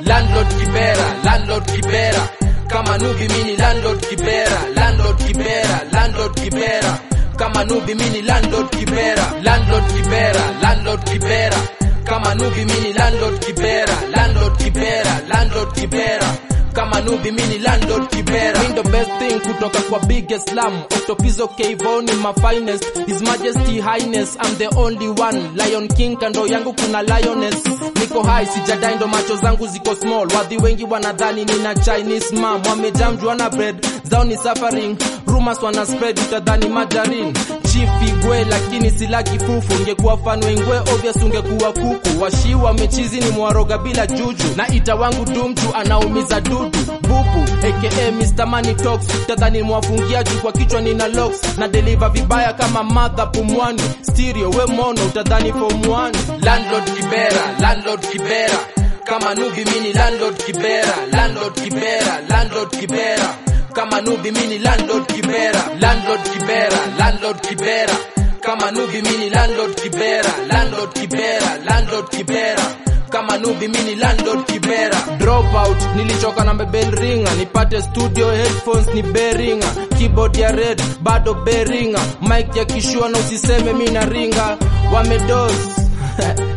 landlord kibera landlord kibera kama nubi mini landlord kibera landlord kibera landlord kibera kama nubi mini landlord kibera landlord kibera landlord kibera kama nubi mini landlord kibera landlord kibera landlord kibera kama nubi mini landlord kibera Mindo best thing kutoka kwa biggest slam Octopizo Kayvon my finest His Majesty Highness I'm the only one Lion King kando yangu kuna lioness Niko high sijadai ndo macho zangu ziko small Wadhi wengi wanadhani nina Chinese mom Wamejam juana bread zao ni suffering Rumors wana spread utadhani margarine Chief Igwe lakini sila kifufu Ngekuwa fan wengwe obvious ungekuwa kuku Washi wamechizi ni mwaroga bila juju Na ita wangu dumju anaumiza dudu Bubu aka Mr. Money Talks Tadhani mwafungia juu kwa kichwa nina locks Na deliver vibaya kama mother pumwani Stereo we mono utadhani form 1 landlord kibera landlord kibera kama nubi mini landlord kibera landlord kibera landlord kibera kama nubi mini landlord kibera landlord kibera landlord kibera kama nubi mini landlord kibera landlord kibera landlord kibera kama nubi mini landlord kibera drop out nilichoka na bebel ringa nipate studio headphones ni beringa keyboard ya red bado beringa mic ya kishua na usiseme mi na ringa wamedos